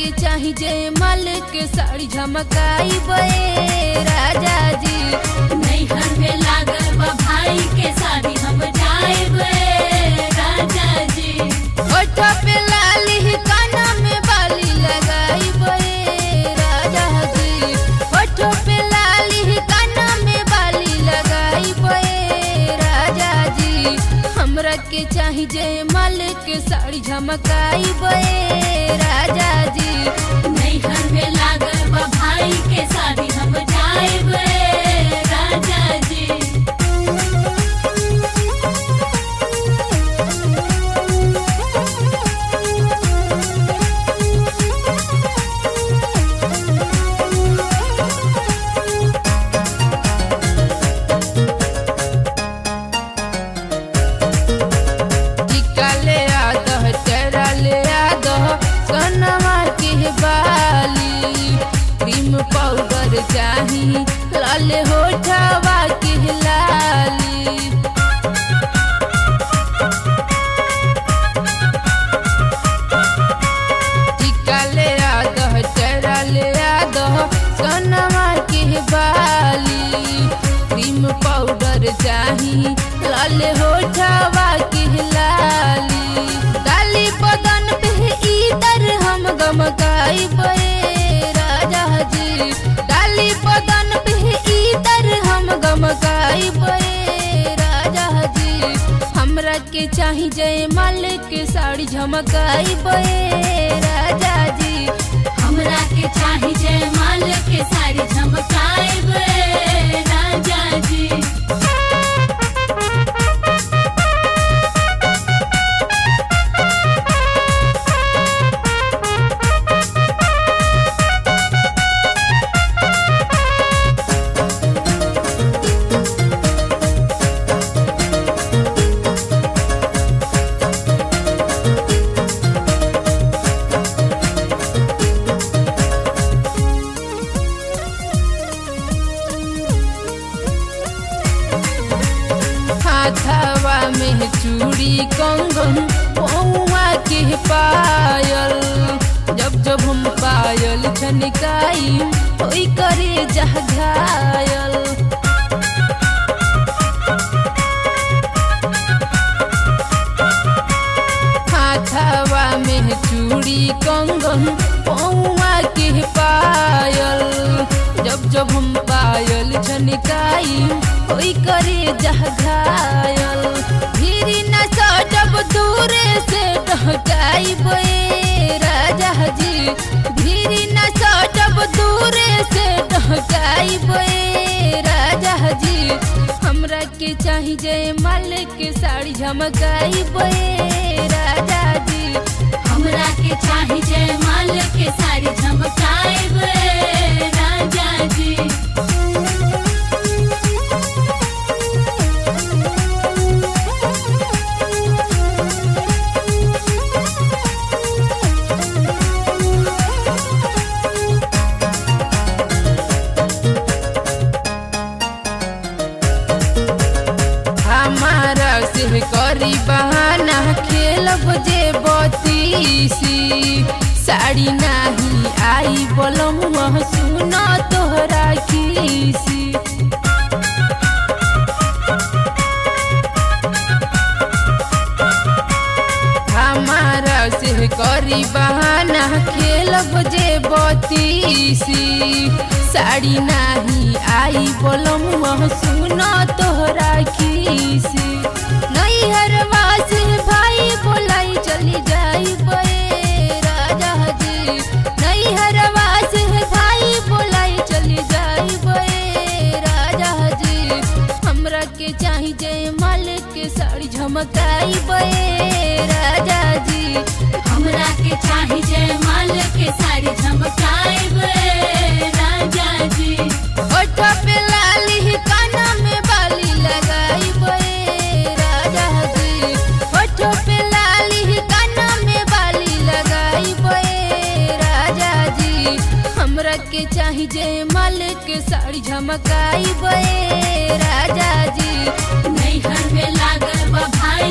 के चाही जय माल के साड़ी झमकाई बे राजा जी नैहर में लागल बा भाई के शादी हम जाएब राजा जी ओठ पे लाली काना में बाली लगाई बे राजा जी ओठ पे लाली काना में बाली लगाई बे राजा जी हमरा के चाही जय माल के साड़ी झमकाई बे राजा जी नैहर में लागल बा भाई के शादी हम जाएब राजा जी टीका ले आदह तेरा ले आदह सोनमा के बाली क्रीम पाउडर चाही लाल होठवा के लाली टीका ले आदह तेरा ले आदह सोनमा के बाली क्रीम पाउडर चाही लाल होठवा के लाली डाली बदन पे इधर हम गमकाई बे राजा जी डाली बदन पे इधर हम गमकाई बे राजा जी हमरा के चाही जय माल के साड़ी झमकाई बे राजा जी हमरा के चाही जय माल के साड़ी झमकाएब राजा जी हाथवा में चूड़ी कंगन पौआ के पायल जब जब हम पायल छनकाई ओई करे जह घायल हाथवा में चूड़ी कंगन पौआ के पायल जब जब हम पायल छनकाई ओई करे जह घायल धीरे न जब दूरे से ढकाई बे राजा जी धीरे न जब दूरे से ढकाई बे राजा जी हमरा के चाही जय माल के साड़ी झमकाई बे राजा जी हमरा के चाही जय माल के साड़ी झमकाएब राजा जी हमारा से करी बहाना खेलब जे बतीसी साड़ी नाही आई बोलम सुन तोहरा खीसी हमारा से करी बहाना खेलब जे बतीसी साड़ी नाही आई बोलम सुन तोहरा खीसी नैहरवा से भाई बोलाई चली जाई बे राजा जी नैहरवा से भाई बोलाई चली जाई बे राजा जी हमरा के चाही जय माल के साड़ी झमकाई बे राजा जी हमरा के चाही जय माल के साड़ी झमकाएब राजा जी ओठ पे लाली काना में बाली लगाई बे राजा जी ओठ पे लाली काना में बाली लगाई बे राजा जी हमरा के चाही जय माल के साड़ी झमकाई बे राजा जी नैहर में लागल बा भाई